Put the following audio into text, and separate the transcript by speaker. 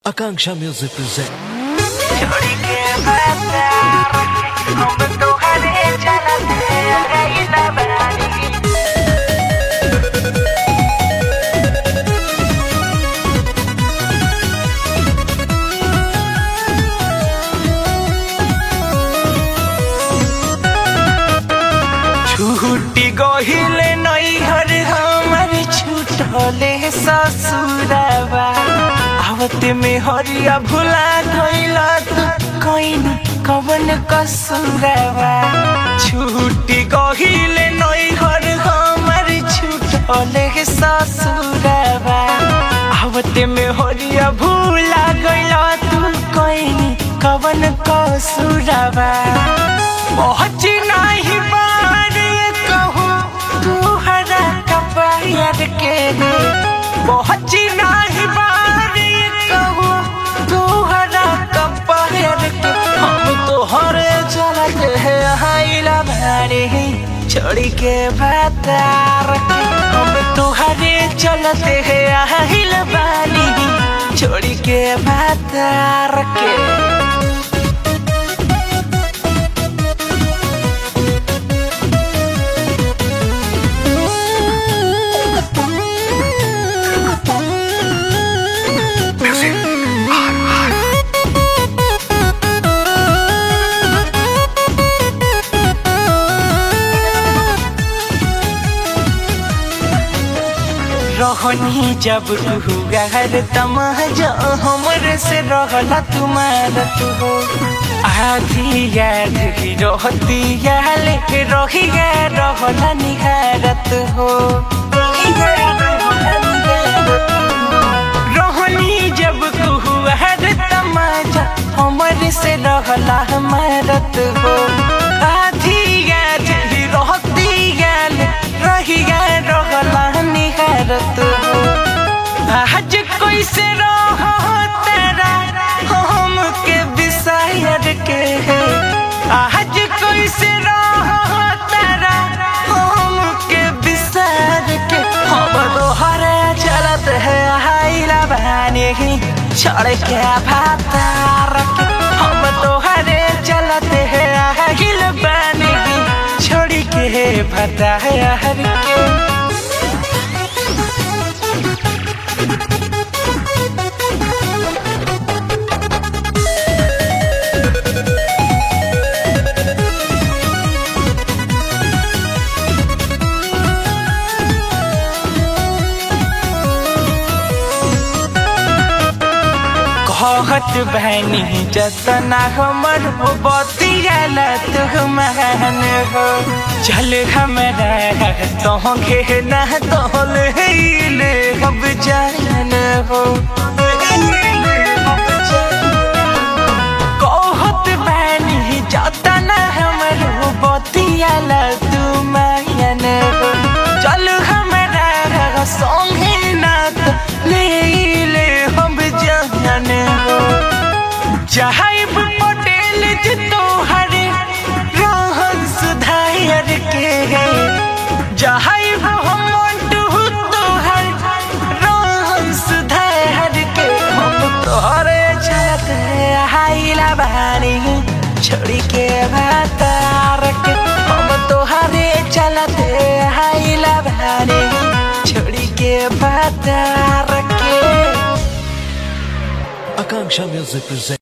Speaker 1: Akanksha Music present.
Speaker 2: छोड़ी के बाजार हम तोहरे चलते रहिला बानी छूटी गहिले नैहर हमर छूटले ससुरवा आवत में हरिया भुला गइला तू कइन कवन कसुरवा छूटी गहिले नैहर हमर छूटले ससुरवा आवत में हरिया भुला गइला तू कइन कवन कसुरवा पहुँच नहीं बारे कहूँ तू हरा कपायर के रे पहुँच नहीं बारे कहूँ तू हरा कपायर के हम तो हरे चलत है हाइला भारे छोड़ के बातार के हम तो हरे चलत है हाइला बानी छोड़ के बातार के रहनी जब तू गहर तमाजा हमर से रहला तुम्हारा तू हो आधी याद ही रहती या लेके रही गे रहला निहारत हो रहनी जब तू गहर तमाजा हमर से रहला हमारत हो आधी याद ही रहती या रही गे रहला निहारत हो आज कैसे रह तेरा हम के विषयर के है आज कैसे रह तेरा हम के विषयर के हम तोहरे चलत है हाइला बहाने ही छोड़ के भातार के हम तोहरे चलत है हाइल बने ही छोड़ के भतार के कहत बहनी जतना हमर हो बतियाला तू महान हो चल हमरा तो घे ना तोल ले अब जान हो कहत बहनी जतना हमर हो बतियाला तू महान हो चल हमरा संगे ना तो ले ले हम जान हो जहाइब पटेल जी तोहरे रहन सुधार के है जहाइब हम मंटू तोहर रहन सुधार के हम तोहरे चलत है हाइला बानी छोड़ी के भातार के हम तोहरे चलत है हाइला बानी छोड़ी के भातार के
Speaker 1: Akanksha Music present.